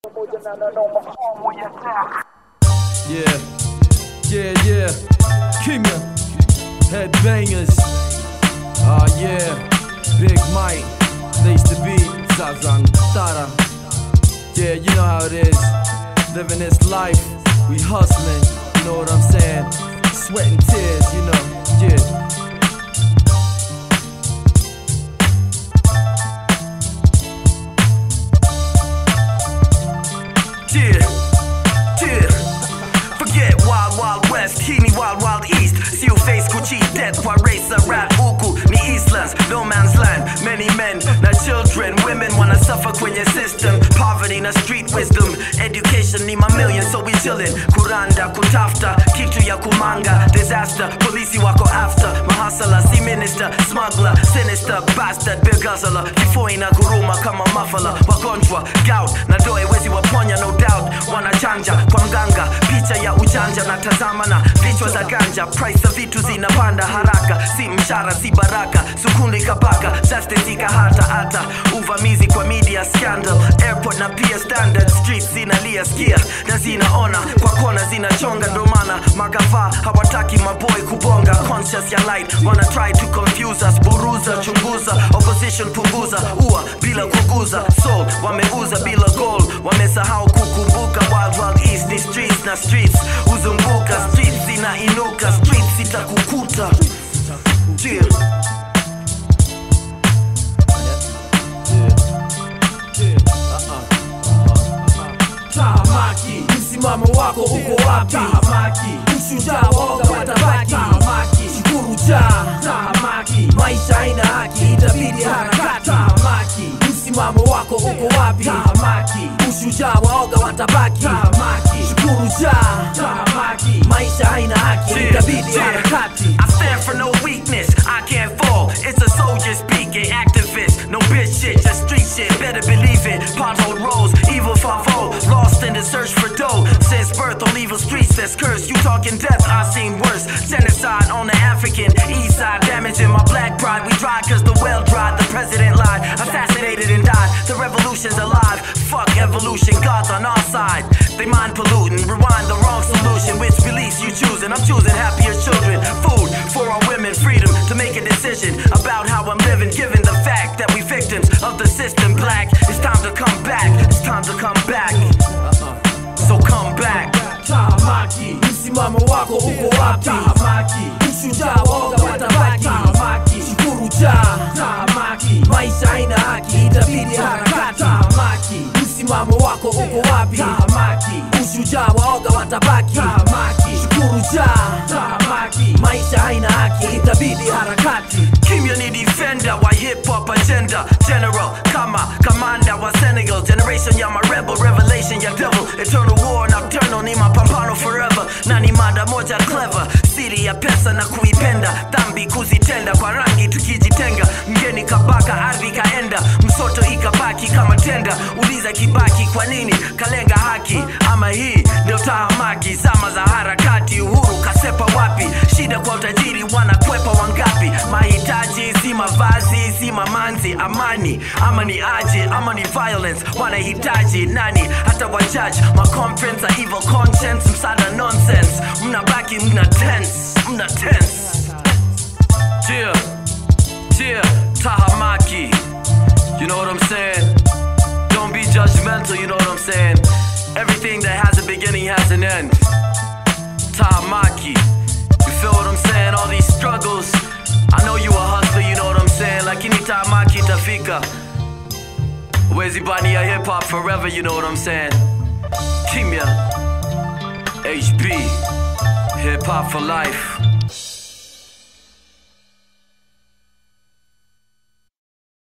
Yeah, yeah, yeah. Kimya, headbangers. Ah, yeah. Big Mike, place to be. Zazan Tara. Yeah, you know how it is. Living this life, we hustling. You know what I'm saying? Sweat and tears, you know. Yeah. Yeah, yeah. Forget Wild Wild West, hii ni Wild Wild East. See you face Gucci, death kwa racer rap huku ni Eastlands, no man's land. Many men na children, women wanna suffer kwenye system. Poverty na street wisdom, education ni mamillion, so we chillin. Kuranda, kutafta, kitu ya kumanga, disaster. Polisi wako after, mahasala, si minister, smuggler, sinister, bastard, big hustler. Kifo ina kuruma kama mafala, wagonjwa, gout na doe wezi waponya, no doubt. Wanachanja kwa mganga, picha ya ujanja na tazama na vichwa za ganja. Price za vitu zinapanda haraka, si mshara, si baraka. Sukundi kabaka, justice ikahata hata uvamizi kwa media scandal. Airport na pia standard streets zinalia skia na zinaona kwa kona zinachonga, ndo maana magava hawataki maboy kubonga. Conscious ya light wana try to confuse us, buruza, chunguza, opposition punguza, ua bila kuguza, soul wameuza bila goal, wamesahau kukumbuka. Wild Wild East ni streets na streets huzunguka, streets zinainuka, streets itakukuta. Yeah. Tahamaki, msimamo wako uko wapi? Tahamaki, ushujaa waoga watabaki. Tahamaki, shukuru jaa. Tahamaki, maisha haina haki, itabidi harakati. Tahamaki, msimamo wako uko wapi? Tahamaki, ushujaa waoga watabaki. Tahamaki, shukuru jaa. Tahamaki, maisha haina haki, itabidi harakati. I stand for no weakness, I can't fall. It's a soldier speaking, activist, no bitch shit, just street shit. Better believe it. Pothole rolls, evil favo, lost in the search for dough. Since birth on evil streets that's cursed. You talking death, I've seen worse. Genocide on the African east side, damaging my black pride. We dried cause the well dried, the president lied, assassinated and died. The revolution's alive. Fuck evolution, God's on our side. They mind polluting, rewind the wrong solution. Which beliefs you choosing? I'm choosing happier children. Food for our women, freedom to make a decision about how I'm living, given the fact that we victims of the system. Black, it's time to come back. It's time to come back. So come back. Tahamaki, msimamo wako uko wapi? Tahamaki, ushujaa waoga watabaki. Tahamaki, shukuru jaa. Tahamaki, maisha haina haki, itabidi harakati. Tahamaki, msimamo wako uko wapi? Tahamaki, ushujaa waoga watabaki. Tahamaki, shukuru jaa. Tahamaki, maisha haina haki, itabidi harakati. Community defender wa hip hop agenda General kama kamanda wa Senegal Generation ya ma rebel revelation ya devil Eternal war nocturnal ni mapambano forever na ni mada moja clever siri ya pesa na kuipenda dhambi kuzitenda kwa rangi tukijitenga mgeni kabaka ardhi kaenda msoto ikabaki kama tenda uliza kibaki kwa nini kalenga haki ama hii ndio tahamaki zama za harakati uhuru kasepa wapi shida kwa utajiri wanakwepa wangapi mahitaji si mavazi si mamanzi amani ama ni aje ama ni violence wanahitaji nani hata wajaji maconference a evil conscience msada nonsense mnabaki mna tense mna tense yeah yeah tahamaki you know what i'm saying don't be judgmental you know what i'm saying everything that has a beginning has an end tahamaki you feel what i'm saying all these struggles i know you a hustler you know what i'm saying lakini tahamaki itafika Where's bani ya hip hop forever, you know what I'm saying? Kimya, HB, hip hop for life.